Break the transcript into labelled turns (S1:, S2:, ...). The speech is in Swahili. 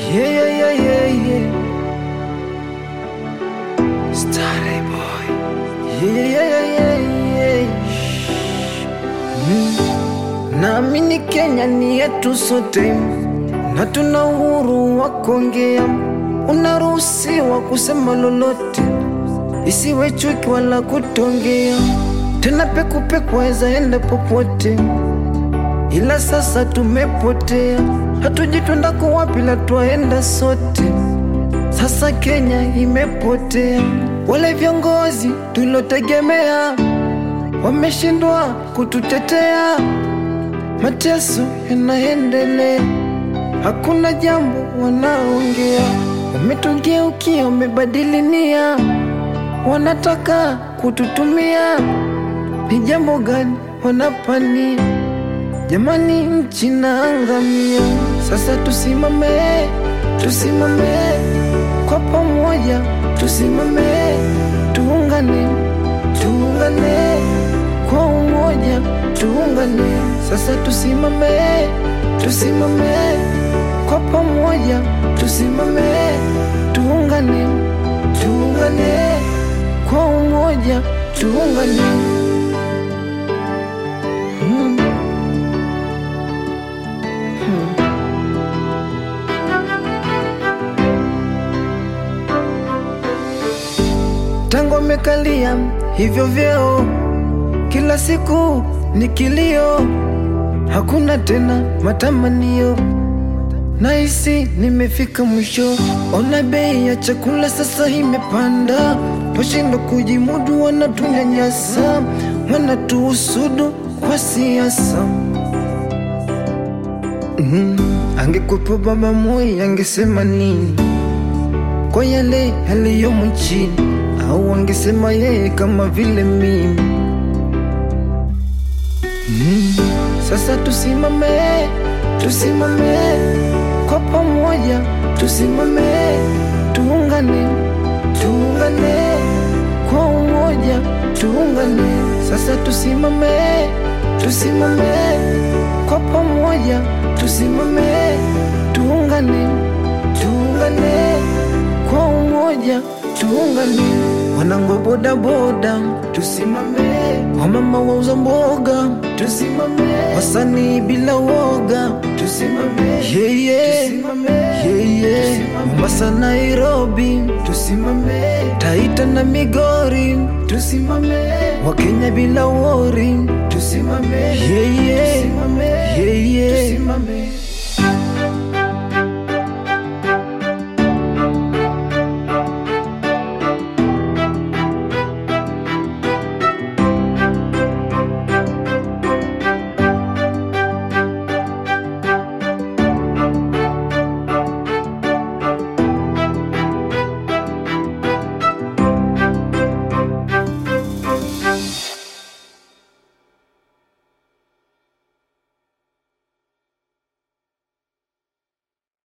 S1: Yeah, yeah, yeah, yeah, yeah. Starry boy. Yeah, yeah, yeah, yeah, yeah. Mm. Naamini Kenya ni yetu sote na tuna uhuru wa kuongea, unaruhusiwa kusema lolote, isiwe chuki wala kutongea, tena pekupeku waweza enda popote, ila sasa tumepotea, hatujui twendako wapi, la twaenda sote. Sasa Kenya imepotea, wale viongozi tulotegemea wameshindwa kututetea, mateso yanaendelea, hakuna jambo wanaongea, wametugeukia, wamebadili nia, wanataka kututumia. Ni jambo gani wanapania? Jamani, nchi naangamia. Sasa tusimame, tusimame kwa pamoja, tusimame, tuungane, tuungane kwa umoja, tuungane. Sasa tusimame, tusimame kwa pamoja, tusimame, tuungane, tuungane kwa umoja, tuungane. Mm. tangu amekalia hivyo vyeo, kila siku ni kilio, hakuna tena matamanio. Nahisi nimefika mwisho, ona bei ya chakula sasa imepanda, twashindwa kujimudu, wanatunyanyasa, wanatuhusudu kwa siasa. Mm, angekuwepo Baba Moi angesema nini kwa yale yaliyomo nchini, au angesema yeye kama vile mimi. Mm, sasa tusimame, tusimame kwa pamoja, tusimame, tuungane, tuungane kwa umoja, tuungane. Sasa tusimame, tusimame kwa pamoja, tusimame, tuungane, tuungane kwa umoja, tuungane. Wanangu bodaboda, tusimame. Wamama wauza mboga, tusimame. Wasanii bila woga, tusimame. Yeah, yeah. Yeah, yeah. Mombasa, Nairobi, tusimame. Taita na Migori, tusimame. Wakenya bila wori, tusimame. Yeah, yeah. Yeah, yeah.